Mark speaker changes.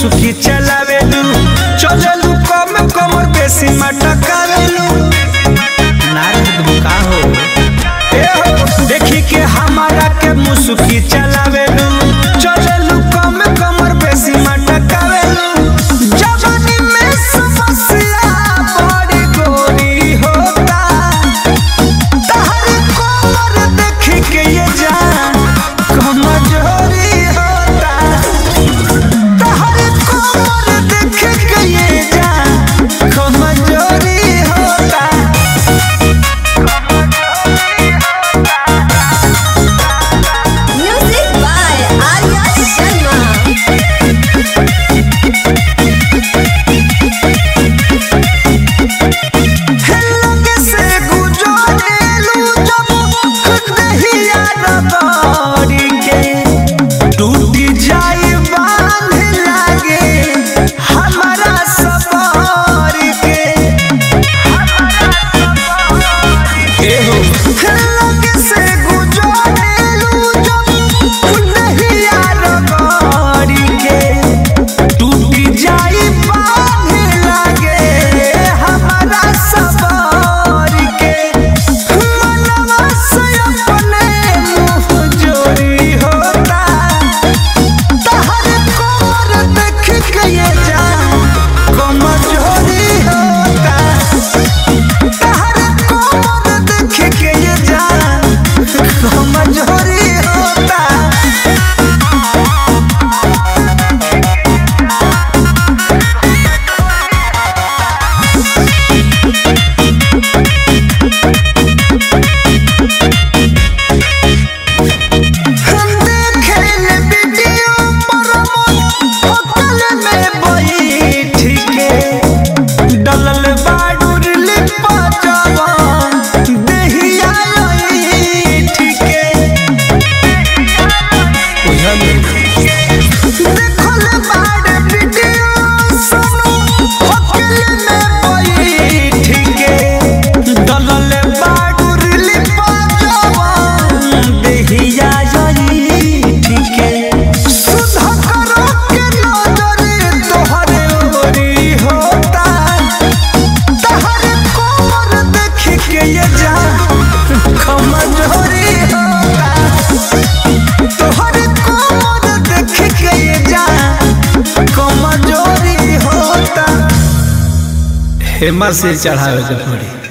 Speaker 1: मुसुकी चलावेलू चलेलू कम कमर बेसी मटकावेलू नारद बुका हो ए हो देखी के हमारा के मुसुकी चलावेलू चलेलू कम कमर बेसी मटकावेलू जवानी में समस्या बड़ी गोरी होता तहर कोमर देख के ये जान कमजोरी होता तहर कोमर देख के ये जान कमजोरी होता
Speaker 2: Music by Arya Sharma.
Speaker 1: लगे से गुजरेलू जब दहिया रबड़ी के टूटी जाई बांध लागे हमारा सबर के एहो लगे से गुजरेलू जब दहिया रबड़ी के टूटी जाई बांध लागे हमारा सबर के मनवा से अपने मुँह जोरी होता तहर कोमर देख के ये जान कमजोरी होता तहर कोमर देख के ये जान कमजोरी होता हम देखेल वीडियो पर होटल में बैठ के डलल बाडूर लिपा जवान देहिया ऐठ के देखल बाड वीडियो सुनो होटल में बैठ के डलल बाडूर लिपा जवान देहिया ऐठ के सुधा करो के नजर तोहरे ओरी होता तहरे कोमर देख के ये जा कमजोरी होता तोहरे कोमर देख के ये जा कमजोरी होता हेमा से चढ़ावे के पड़ी